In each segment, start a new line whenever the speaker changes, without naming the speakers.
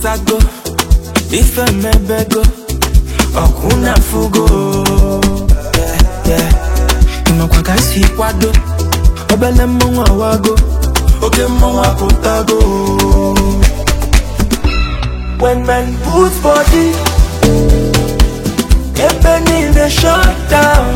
apụtago ife mebego ọkwụ na fugo ịmakwa ka si kwado obele mmanwụ awago oke mmanwụ apụtago when men put body ebe niile shut down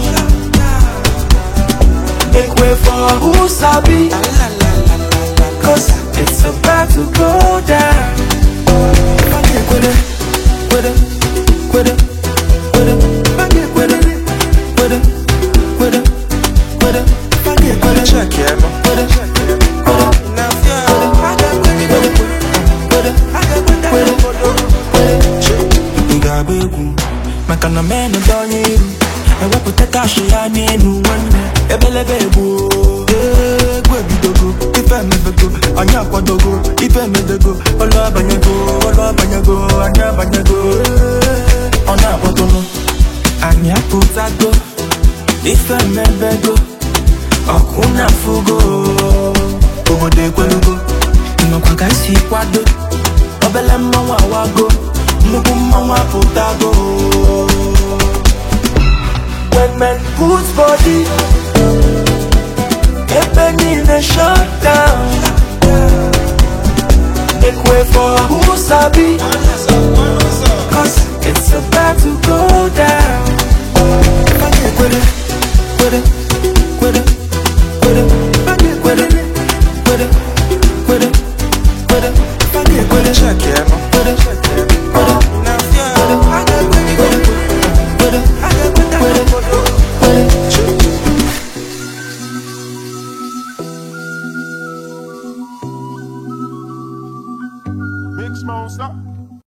make way for who sabi cause it's about to go down kwede kwede kwede kwede kwede kwede kwede kwede kwede kwede
Check yeah, man.
kwede kwede
Now, yeah.
ị ga-agba egwu maka na menụ dị onye iru ewepụta kashi ya n'elu nwanne ebelebe egbu egwu ebidogo ife emebego anyị akwadogo ife emedego ọlụ abanyego ọlụ abanyego anyị abanyego ọ na-akpọtụnụ anyị apụtago ife emebego ọkụ na fugo obodo ekwelugo nnọkwa ka isi kwado obele mmanwụ awago nnukwu mmanwụ apụtago when men put body ebe niile shut down make way for who sabi cause it's about to go down kwede kwede kwede kwede kwede kwede kwede kwede kwede kwede
Check yeah, man.
kwede kwede
Now, yeah.
Big Smoke, stop.